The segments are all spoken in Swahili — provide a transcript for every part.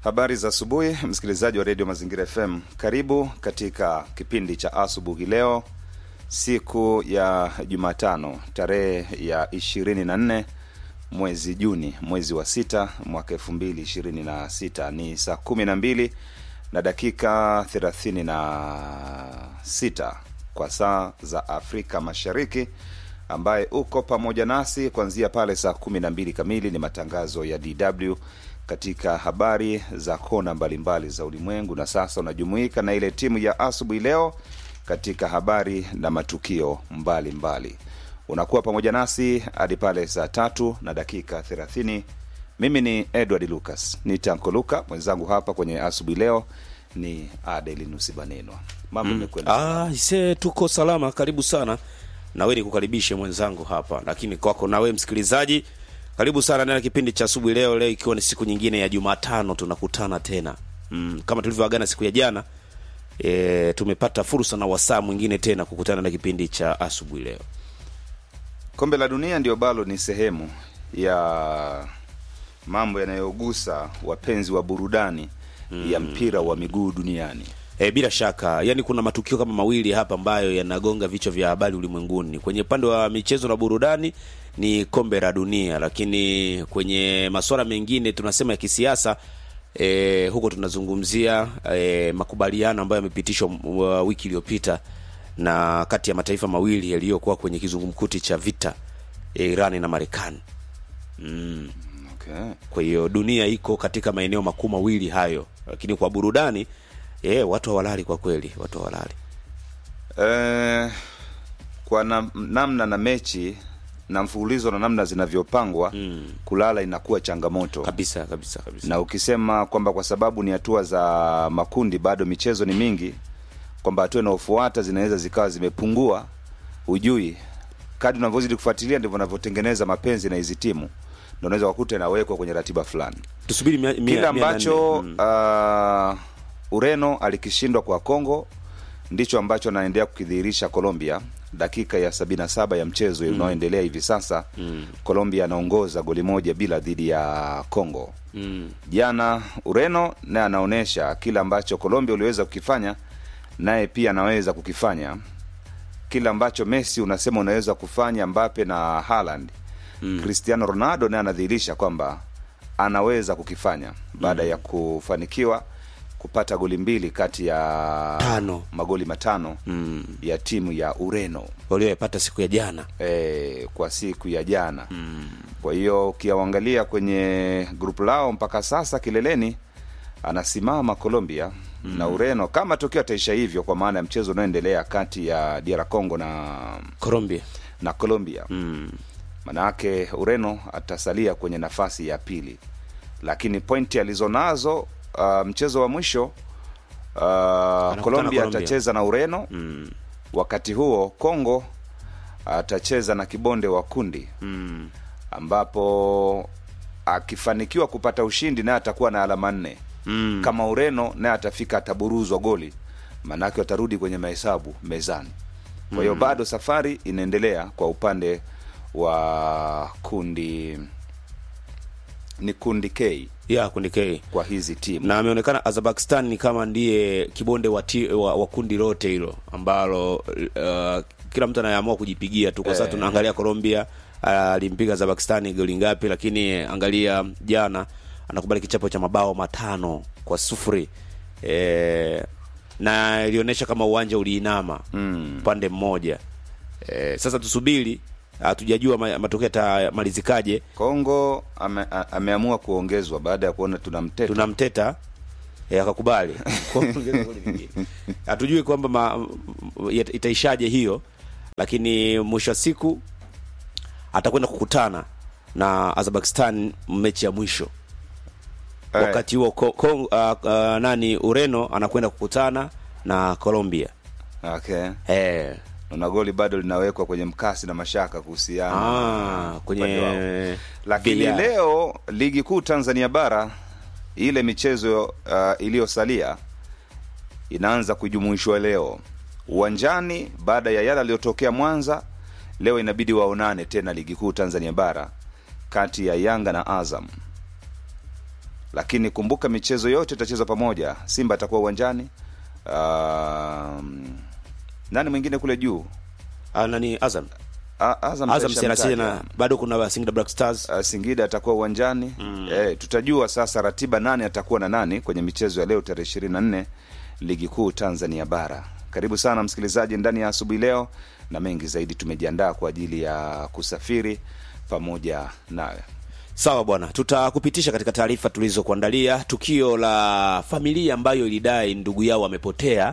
Habari za asubuhi, msikilizaji wa redio Mazingira FM. Karibu katika kipindi cha asubuhi leo, siku ya Jumatano, tarehe ya 24 mwezi Juni, mwezi wa sita mwaka 2026. Ni saa 12 na dakika 36 kwa saa za Afrika Mashariki, ambaye uko pamoja nasi kuanzia pale saa 12 kamili. Ni matangazo ya DW katika habari za kona mbalimbali za ulimwengu, na sasa unajumuika na ile timu ya asubuhi leo katika habari na matukio mbalimbali mbali. Unakuwa pamoja nasi hadi pale saa tatu na dakika thelathini. Mimi ni Edward Lucas ni Tanko Luka, mwenzangu hapa kwenye asubuhi leo ni Adelinus Banenwa. Mambo imekwenda Ah, ise tuko salama, karibu sana. Nawe nikukaribishe mwenzangu hapa, lakini kwako nawe msikilizaji, karibu sana ndani ya kipindi cha asubuhi leo. Leo ikiwa ni siku nyingine ya Jumatano, tunakutana tena mm, kama tulivyoagana siku ya jana e, tumepata fursa na wasaa mwingine tena kukutana na kipindi cha asubuhi leo. Kombe la Dunia ndio balo ni sehemu ya mambo yanayogusa wapenzi wa burudani ya mpira wa miguu duniani. E, bila shaka yani kuna matukio kama mawili hapa ambayo yanagonga vichwa vya habari ulimwenguni. Kwenye upande wa michezo na burudani ni kombe la dunia, lakini kwenye masuala mengine tunasema ya kisiasa e, huko tunazungumzia e, makubaliano ambayo yamepitishwa uh, wiki iliyopita na kati ya mataifa mawili yaliyokuwa kwenye kizungumkuti cha vita e, Irani na Marekani. Mm. Okay. Kwa hiyo dunia iko katika maeneo makuu mawili hayo, lakini kwa burudani eh, watu hawalali kwa kweli, watu hawalali. Eh, kwa na, namna na mechi na mfululizo na namna zinavyopangwa kulala inakuwa changamoto Kabisa kabisa kabisa. na ukisema kwamba kwa sababu ni hatua za makundi bado michezo ni mingi, kwamba hatua inayofuata zinaweza zikawa zimepungua, hujui. Kadri unavyozidi kufuatilia ndivyo unavyotengeneza mapenzi na hizi timu, ndio unaweza kukuta inawekwa kwenye ratiba fulani Tusubiri mia, mia, kile mia ambacho nane. Mm. uh, Ureno alikishindwa kwa Congo ndicho ambacho anaendelea kukidhihirisha Colombia dakika ya 77 ya mchezo unaoendelea hivi sasa. Colombia anaongoza goli moja bila dhidi ya Congo. Mm. Jana Ureno naye anaonyesha kile ambacho Colombia uliweza kukifanya, naye pia anaweza kukifanya kile ambacho Messi unasema unaweza kufanya, Mbappe na Haaland Cristiano Ronaldo naye anadhihirisha kwamba anaweza kukifanya baada ya kufanikiwa kupata goli mbili kati ya Tano. magoli matano Mm. ya timu ya Ureno walioyapata siku ya jana. e, kwa siku ya jana. Kwa hiyo ukiangalia kwenye grupu lao mpaka sasa kileleni anasimama Colombia na Ureno, kama tokio ataisha hivyo, kwa maana ya mchezo unaoendelea kati ya DR Congo na Colombia. na Colombia Mm. manake Ureno atasalia kwenye nafasi ya pili, lakini pointi alizonazo uh, mchezo wa mwisho uh, Colombia Colombia. atacheza na Ureno Mm. wakati huo Congo atacheza na kibonde wa kundi Mm. ambapo akifanikiwa kupata ushindi naye atakuwa na alama nne Mm. kama Ureno naye atafika ataburuzwa goli, maanake watarudi kwenye mahesabu mezani. Kwa hiyo bado safari inaendelea kwa upande wa kundi, ni kundi K Ya kundi K. kwa hizi timu na ameonekana Azerbaijan ni kama ndiye kibonde wa, ti, wa, wa kundi lote hilo ambalo uh, kila mtu anayeamua kujipigia tu. Kwa sasa Eh. tunaangalia Colombia alimpiga Azerbaijan goli ngapi, lakini angalia jana anakubali kichapo cha mabao matano kwa sufuri e, na ilionyesha kama uwanja uliinama Mm. upande mmoja e, sasa tusubiri, hatujajua ma- matokeo yatamalizikaje. Kongo ame, a- ameamua kuongezwa baada ya kuona tunamteta tunamteta eh, akakubali kuongeza goli lingine. Hatujui kwamba ma- yat- itaishaje hiyo, lakini mwisho wa siku atakwenda kukutana na Azerbaijan mechi ya mwisho. Eh. Wakati huo ko, ko, uh, uh, nani Ureno anakwenda kukutana na Colombia. okay. Eh, na goli bado linawekwa kwenye mkasi na mashaka kuhusiana ah, upande kwenye wao. lakini VAR. leo ligi kuu Tanzania bara ile michezo uh, iliyosalia inaanza kujumuishwa leo uwanjani baada ya yale aliyotokea Mwanza. Leo inabidi waonane tena ligi kuu Tanzania bara kati ya Yanga na Azam, lakini kumbuka michezo yote itachezwa pamoja. Simba atakuwa uwanjani. Um, nani mwingine kule juu? Ah, nani Azam A- Azam Azam taisha si anacheza mtaja. na bado kuna Singida Black Stars Uh, Singida atakuwa uwanjani mm. Eh, tutajua sasa ratiba nani atakuwa na nani kwenye michezo ya leo tarehe ishirini na nne ligi kuu Tanzania bara. Karibu sana msikilizaji ndani ya asubuhi leo, na mengi zaidi tumejiandaa kwa ajili ya kusafiri pamoja nawe. Sawa bwana, tutakupitisha katika taarifa tulizokuandalia. Tukio la familia ambayo ilidai ndugu yao amepotea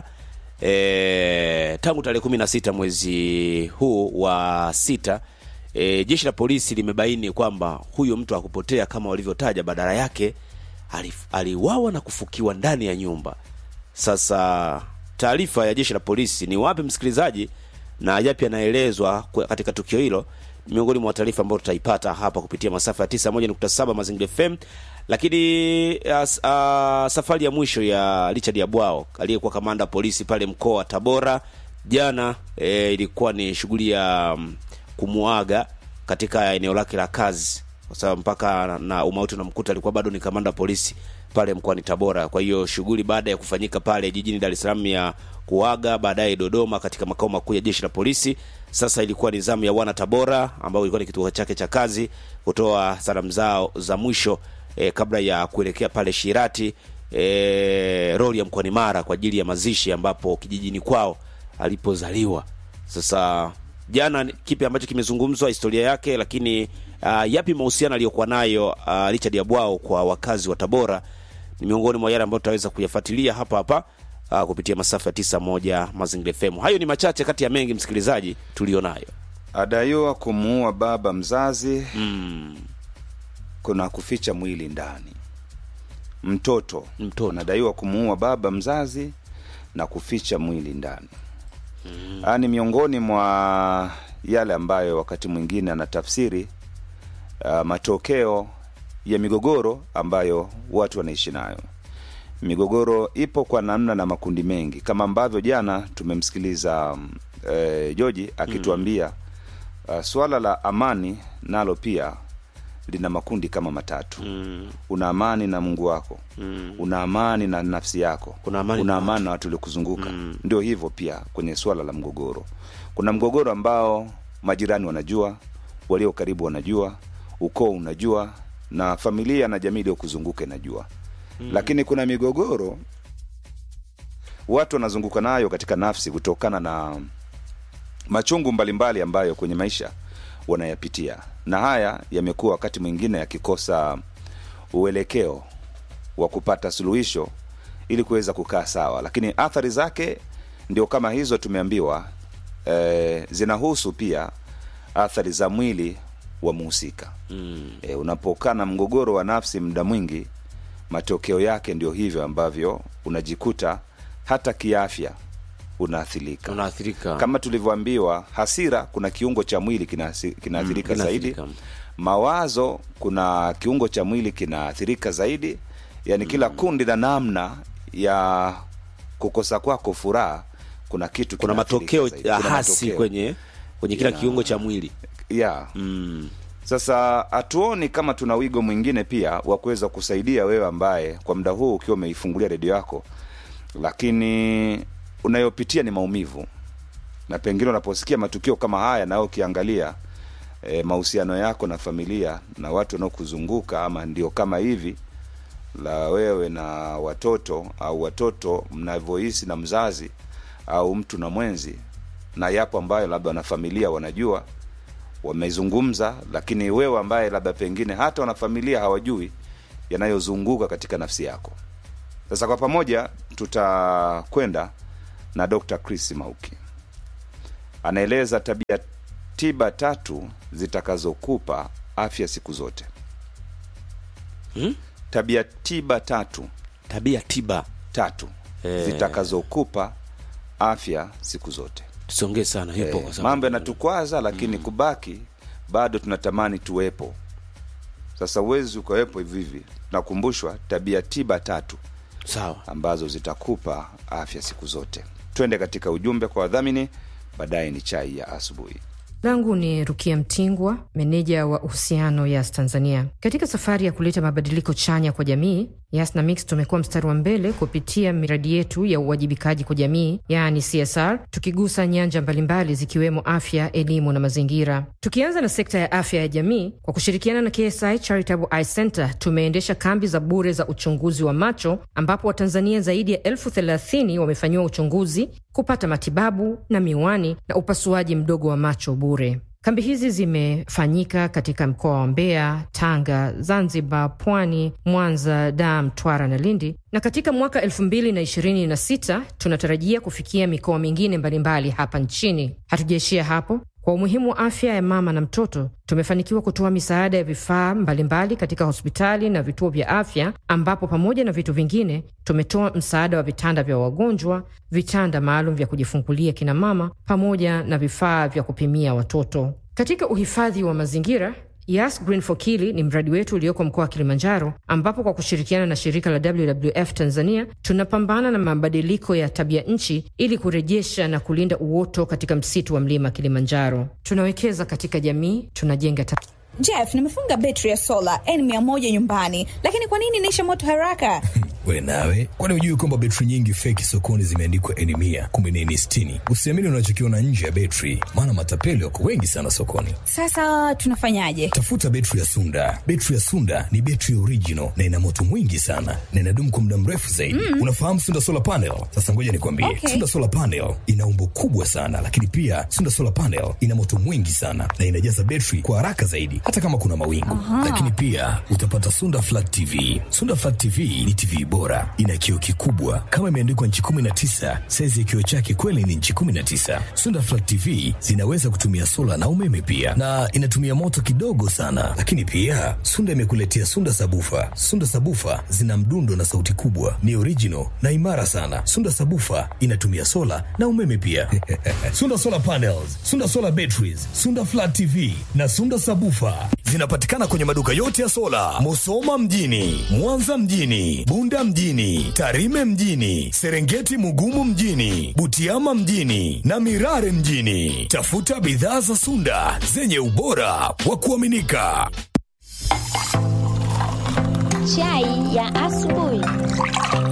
e, tangu tarehe kumi na sita mwezi huu wa sita. E, jeshi la polisi limebaini kwamba huyo mtu hakupotea kama walivyotaja, badala yake alif- aliuawa na kufukiwa ndani ya nyumba. Sasa taarifa ya jeshi la polisi ni wapi, msikilizaji, na yapi yanaelezwa kwa- katika tukio hilo, ni miongoni mwa taarifa ambayo tutaipata hapa kupitia masafa ya 91.7 Mazingira FM. Lakini as, a, safari ya mwisho ya Richard Yabwao aliyekuwa kamanda wa polisi pale mkoa wa Tabora jana e, ilikuwa ni shughuli ya mm, kumuaga katika eneo lake la kazi, kwa sababu mpaka na- na umauti unamkuta alikuwa bado ni kamanda wa polisi pale mkoani Tabora. Kwa hiyo shughuli baada ya kufanyika pale jijini Dar es Salaam ya kuaga, baadaye Dodoma katika makao makuu ya jeshi la polisi. Sasa ilikuwa ni zamu ya wana Tabora ambao ilikuwa ni kituo chake cha kazi kutoa salamu zao za mwisho eh, kabla ya kuelekea pale Shirati eh, roli ya mkoani Mara kwa ajili ya mazishi ambapo kijijini kwao alipozaliwa. Sasa jana ni- kipi ambacho kimezungumzwa historia yake, lakini uh, yapi mahusiano aliyokuwa nayo uh, Richard Yabwao kwa wakazi wa Tabora ni miongoni mwa yale ambayo tutaweza kuyafuatilia hapa hapa uh, kupitia masafa ya tisa moja Mazingira FM. Hayo ni machache kati ya mengi msikilizaji tulionayo. Adaiwa kumuua baba mzazi Mm, kuna kuficha mwili ndani. Mtoto Mtoto. anadaiwa kumuua baba mzazi na kuficha mwili ndani. Haya ni miongoni mwa yale ambayo wakati mwingine anatafsiri uh, matokeo ya migogoro ambayo watu wanaishi nayo. Migogoro ipo kwa namna na makundi mengi, kama ambavyo jana tumemsikiliza mm, eh, Joji akituambia uh, swala la amani nalo pia lina makundi kama matatu. mm, Una amani na Mungu wako, mm. una amani na nafsi yako, Kuna amani una na amani na watu waliokuzunguka. Mm. Ndio hivyo pia kwenye swala la mgogoro. Kuna mgogoro ambao majirani wanajua, walio karibu wanajua, ukoo unajua, na familia na jamii iliyokuzunguka inajua. Lakini kuna migogoro watu wanazunguka nayo katika nafsi kutokana na machungu mbalimbali ambayo kwenye maisha wanayapitia, na haya yamekuwa wakati mwingine yakikosa uelekeo wa kupata suluhisho ili kuweza kukaa sawa, lakini athari zake ndio kama hizo tumeambiwa, e, zinahusu pia athari za mwili wa muhusika. Mm. E, unapokaa na mgogoro wa nafsi muda mwingi, matokeo yake ndio hivyo ambavyo unajikuta hata kiafya unaathirika Unaathirika kama tulivyoambiwa, hasira kuna kiungo cha mwili kinasi- kinaathirika Mm, zaidi. kinaathirika. Mawazo kuna kiungo cha mwili kinaathirika zaidi. Yani kila kundi la namna ya kukosa kwako furaha, kuna kitu kuna kinaathirika matokeo zaidi. ya Kuna hasi matokeo. kwenye kwenye kila Ya. kiungo cha mwili yeah. mm. Sasa hatuoni kama tuna wigo mwingine pia wa kuweza kusaidia wewe ambaye kwa muda huu ukiwa umeifungulia redio yako, lakini unayopitia ni maumivu, na pengine unaposikia matukio kama haya, na wewe ukiangalia e, mahusiano yako na familia na watu wanaokuzunguka ama ndio kama hivi la wewe na watoto au watoto mnavyohisi na mzazi au mtu na mwenzi, na yapo ambayo labda wana familia wanajua wamezungumza, lakini wewe ambaye labda pengine hata wanafamilia hawajui yanayozunguka katika nafsi yako. Sasa kwa pamoja tutakwenda na Dr. Chris Mauki, anaeleza tabia tiba tatu zitakazokupa afya siku zote. Hmm? Tabia tiba tatu tabia tiba tatu Eh. zitakazokupa afya siku zote. tusiongee sana yupo Eh, kwa sababu mambo yanatukwaza lakini kubaki bado tunatamani tuwepo. Sasa uwezi ukawepo hivi hivi. Tunakumbushwa tabia tiba tatu sawa ambazo zitakupa afya siku zote. Twende katika ujumbe kwa wadhamini, baadaye ni chai ya asubuhi. langu ni Rukia Mtingwa, meneja wa uhusiano Yas Tanzania. Katika safari ya kuleta mabadiliko chanya kwa jamii, Yas na Mix tumekuwa mstari wa mbele kupitia miradi yetu ya uwajibikaji kwa jamii, yaani CSR, tukigusa nyanja mbalimbali zikiwemo afya, elimu na mazingira. Tukianza na sekta ya afya ya jamii, kwa kushirikiana na KSI Charitable Eye Center tumeendesha kambi za bure za uchunguzi wa macho, ambapo Watanzania zaidi ya elfu thelathini wamefanyiwa uchunguzi, kupata matibabu na miwani na upasuaji mdogo wa macho bure. Kambi hizi zimefanyika katika mkoa wa Mbeya, Tanga, Zanzibar, Pwani, Mwanza, Dar, Mtwara na Lindi, na katika mwaka elfu mbili na ishirini na sita tunatarajia kufikia mikoa mingine mbalimbali hapa nchini. Hatujaishia hapo. Kwa umuhimu wa afya ya mama na mtoto, tumefanikiwa kutoa misaada ya vifaa mbalimbali katika hospitali na vituo vya afya, ambapo pamoja na vitu vingine tumetoa msaada wa vitanda vya wagonjwa, vitanda maalum vya kujifungulia kina mama, pamoja na vifaa vya kupimia watoto. Katika uhifadhi wa mazingira Yas Green for Kili ni mradi wetu ulioko mkoa wa Kilimanjaro, ambapo kwa kushirikiana na shirika la WWF Tanzania tunapambana na mabadiliko ya tabia nchi ili kurejesha na kulinda uoto katika msitu wa mlima Kilimanjaro. Tunawekeza katika jamii, tunajenga ta Jeff, nimefunga betri ya sola N100 nyumbani, lakini kwa nini inaisha moto haraka? We nawe, kwani hujui kwamba betri nyingi feki sokoni zimeandikwa N mia kumbe ni N sitini? Usiamini unachokiona nje ya betri, maana matapeli wako wengi sana sokoni. Sasa tunafanyaje? Tafuta betri ya Sunda. Betri ya Sunda ni betri original na ina moto mwingi sana na inadumu kwa muda mrefu zaidi. Mm. Unafahamu Sunda solar panel? Sasa ngoja nikwambie, Okay. Sunda solar panel ina umbo kubwa sana, lakini pia Sunda solar panel ina moto mwingi sana na inajaza betri kwa haraka zaidi, hata kama kuna mawingu. Lakini pia utapata Sunda flat TV. Sunda flat TV ni TV bora, ina kioo kikubwa kama imeandikwa nchi 19. Saizi ya kioo chake kweli ni nchi 19. Sunda flat TV zinaweza kutumia sola na umeme pia, na inatumia moto kidogo sana. Lakini pia Sunda imekuletea Sunda sabufa. Sunda sabufa zina mdundo na sauti kubwa, ni original na imara sana. Sunda sabufa inatumia sola na umeme pia. Sunda solar panels, Sunda solar batteries, Sunda flat TV na Sunda sabufa zinapatikana kwenye maduka yote ya sola, Musoma mjini, Mwanza mjini, Bunda mjini, Tarime mjini, Serengeti Mugumu mjini, Butiama mjini na Mirare mjini. Tafuta bidhaa za Sunda zenye ubora wa kuaminika. Chai ya asubuhi.